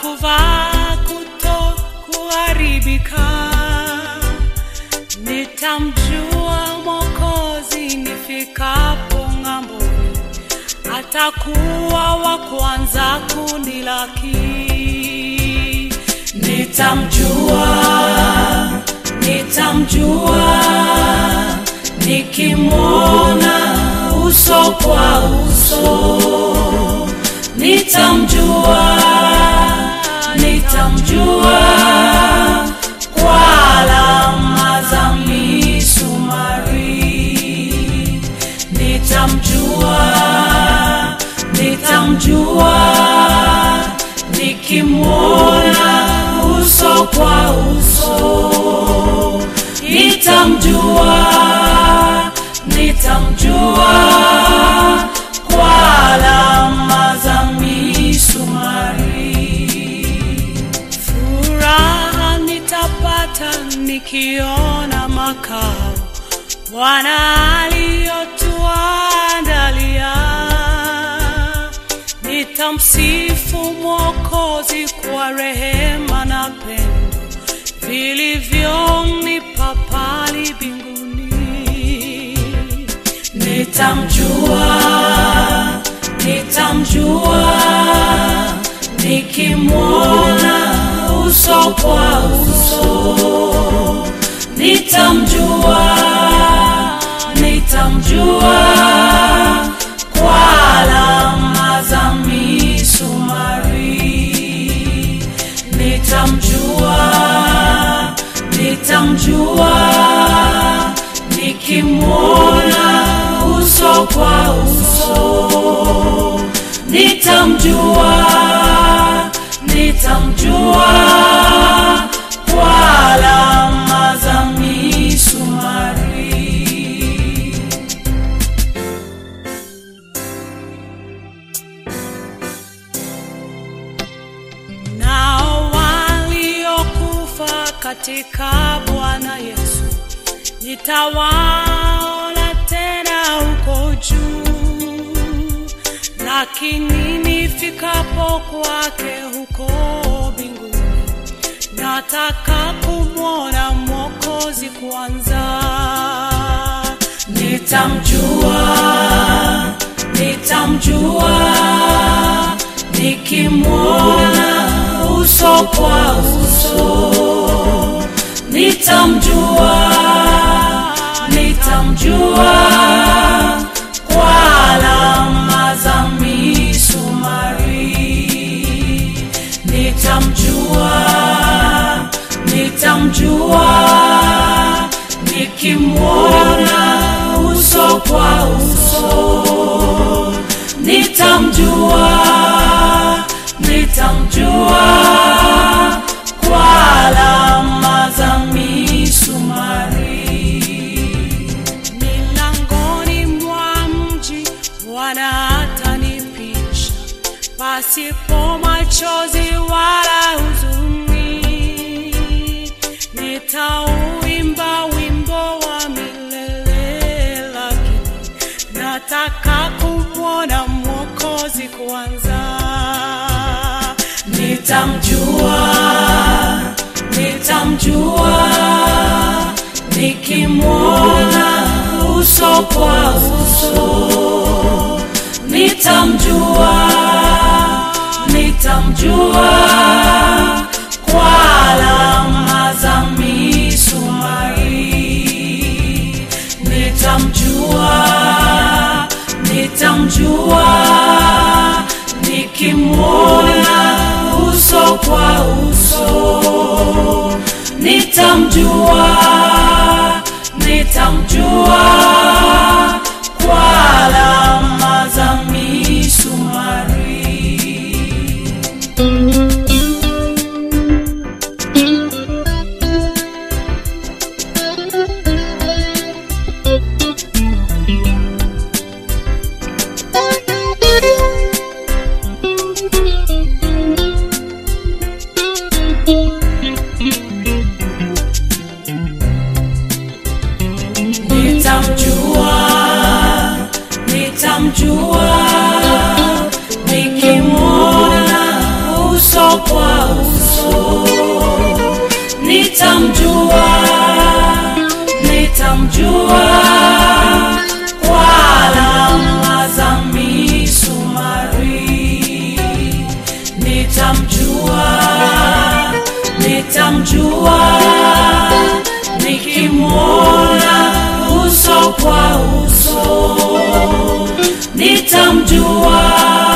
kuvaa kuto kuharibika. Nitamjua Mwokozi nifikapo ng'amboni, atakuwa wa kwanza kunilaki. Nitamjua, nitamjua nikimwona uso kwa uso nitamjua, nitamjua kwa alama za misumari. Nitamjua, nitamjua nikimwona uso kwa uso. Nitamjua, nitamjua kwa alama za misumari. Furaha nitapata nikiona makao Bwana aliyotuandalia. Nitamsifu Mwokozi kwa rehema na pendo vilivyonipa pale mbinguni. Nitamjua, nitamjua nikimwona uso kwa uso. Nitamjua, nitamjua kwa alama za misumari. Nitamjua, nitamjua nikimwona uso kwa uso. Nitamjua, nitamjua kwa alama za misumari. Nao waliokufa katika Bwana Yesu nitawaona tena huko juu, lakini nifikapo kwake huko mbinguni, nataka kumwona Mwokozi kwanza. Nitamjua, nitamjua nikimwona uso kwa uso nitamjua, nitamjua kwa alama za misumari. Nitamjua, nitamjua nikimwona uso kwa uso. Nitamjua, nitamjua kwa alama za misumari. Milangoni mwa mji Bwana atanipisha, pasipo machozi wala huzuni. Nitauimba wimbo wa milele, lakini nataka kumwona Mwokozi kwanza. Nitamjua, nitamjua nikimwona uso kwa uso. Nitamjua, nitamjua kwa alama za misumari. Nitamjua, nitamjua nikimwona uso kwa uso. Nitamjua, nitamjua kwa alama za misumari. Nitamjua nitamjua nitamjua kwa alama za misumari nitamjua nitamjua nikimwona uso kwa uso nitamjua